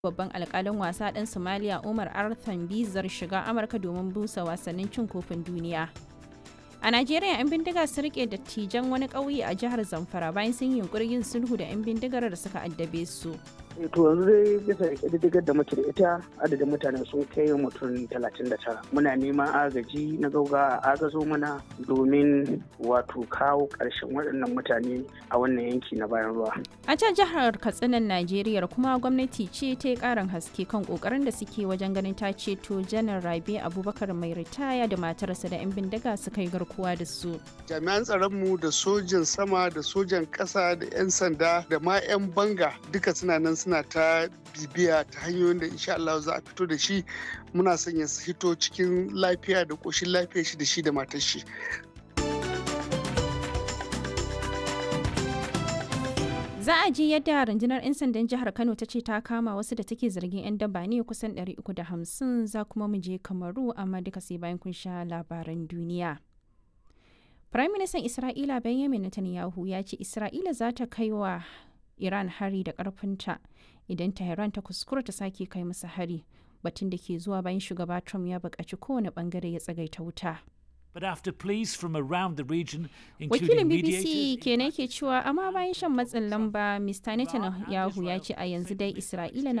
babban alkalin wasa ɗan Somalia Umar Arthan bizar shiga Amurka domin busa wasannin cin kofin duniya. A Najeriya 'yan bindiga sun rike dattijan wani ƙauye a jihar Zamfara bayan sun yi yunkurin yin sulhu da 'yan bindigar da suka addabe su. to yanzu dai bisa ƙididdigar da muke da ita adadin mutane sun kai mutum talatin da tara muna neman agaji na gauga a agazo mana domin wato kawo ƙarshen waɗannan mutane a wannan yanki na bayan ruwa A can jihar Katsinan Najeriya kuma gwamnati ce ta yi ƙarin haske kan ƙoƙarin da suke wajen ganin ta ceto janar Rabe Abubakar mai ritaya da matarsa da 'yan bindiga suka yi garkuwa da su. jami'an tsaronmu da sojan sama da sojan ƙasa da 'yan sanda da ma 'yan banga duka suna nan suna ta bibiya ta hanyoyin da insha Allah za a fito da shi muna son ya fito cikin lafiya da ƙoshin lafiya shi da shi da matar shi Za a ji yadda rundunar 'yan sandan jihar Kano ta ce ta kama wasu da take zargin 'yan daba ne kusan 350 za kuma mu je Kamaru amma duka sai bayan kun sha labaran duniya. Firaministan Isra'ila Benjamin Netanyahu ya ce Isra'ila za ta kai wa Iran hari da ƙarfinta idan Tehran ta kuskura ta sake kai masa hari batun da ke zuwa bayan shugaba Trump ya buƙaci kowane ɓangare ya tsagaita wuta. But after pleas from around the region, Wakilin including BBC mediators, kenan ke cewa amma bayan shan matsin lamba Mr. Netanyahu ya ce a yanzu dai Isra'ila na